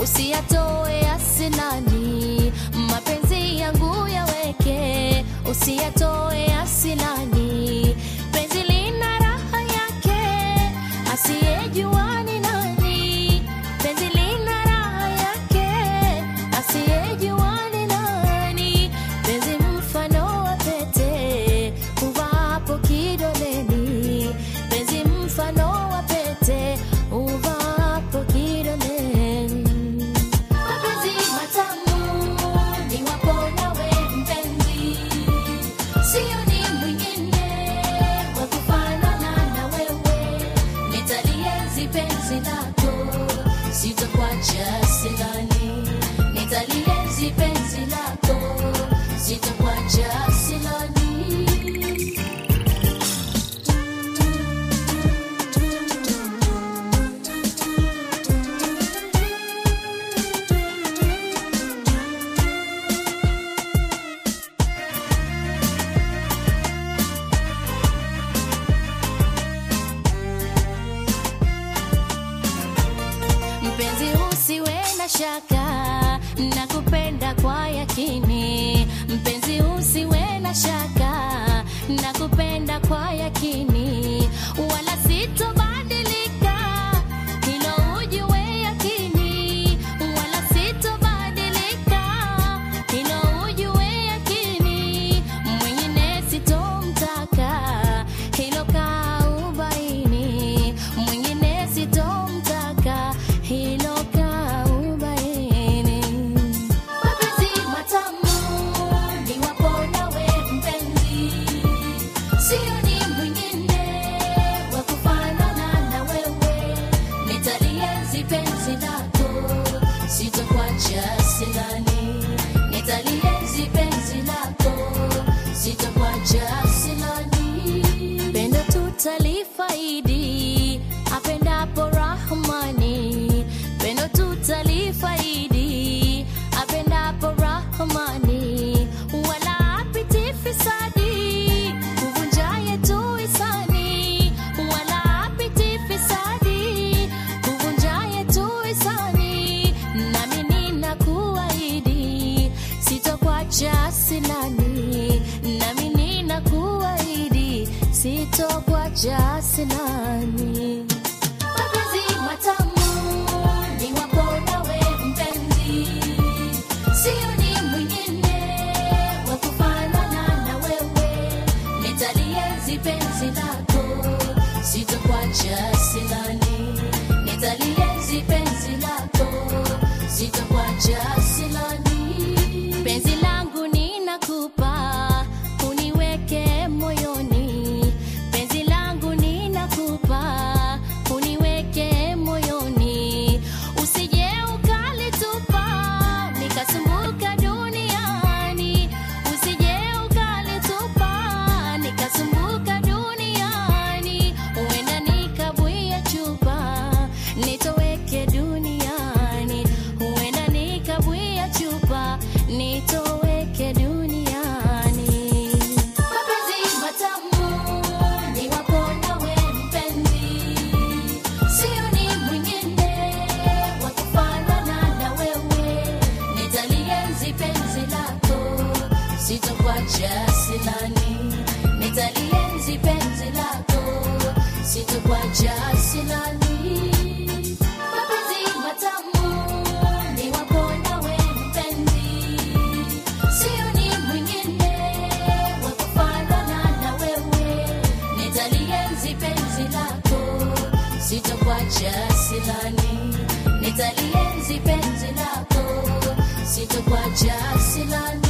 usiyatoe asilani, mapenzi yangu yaweke, usiyatoe asilani, penzi lina raha yake, asiyejua ni nani, penzi lina raha yake, asiyejua ni nani, penzi mfano wa pete uvapo kidoleni, penzi mfano wa pete uvapo kidoleni. Mapenzi matamu ni wako nawe mpenzi, sio ni mwingine wa kufanana na wewe. Nitalienzi penzi lako, sitakuacha silani. Nitalienzi penzi lako, sitakuacha silani. Mpenzi, usiwe na shaka, nakupenda kwa yakini. Mpenzi, usiwe na shaka, nakupenda kwa yakini, wala sitobadilika, hilo ujue yakini, wala sitobadilika, hilo ujue yakini, mwingine sitomtaka, hilo kaubaini, mwingine sitomtaka, hilo kaubaini. Mapenzi matamu ni wako nawe mpenzi, sio ni mwingine wa kufanana na wewe. Nitalienzi penzi lako, sitakuacha silani. Nitalienzi penzi lako, sitakuacha silani. Pendo tutalifaidi apendapo Rahmani, pendo tutalifaidi apendapo Rahmani, wala apiti fisadi kuvunja yetu hisani, wala apiti fisadi kuvunja yetu hisani, nami ninakuahidi sitokuacha silani, nami ninakuahidi sitokuacha silani. Mapenzi matamu ni wako nawe mpenzi, sio ni mwingine wa kufanana na wewe. Nitalienzi penzi lako, sitokuacha silani. Nitalienzi penzi lako, sitokuacha silani. Penzi langu ninakupa, uniweke moyoni. Penzi langu ninakupa, uniweke moyoni. Usije ukalitupa, nikasumbuka duniani. Usije ukalitupa, nikasumbuka duniani. Huenda nikabwia chupa, nitoweke duniani. Huenda nikabwia chupa, nitoweke duniani. Mapenzi matamu ni wako nawe mpenzi, sio ni mwingine wa kufanana na wewe. Nitalienzi penzi lako, sitokuacha silani. Nitalienzi penzi lako, sitokuacha silani. Mapenzi matamu ni wako nawe mpenzi, sio ni mwingine wa kufanana na wewe. Nitalienzi penzi lako, sitokuacha silani. Nitalienzi penzi lako, sitokuacha silani.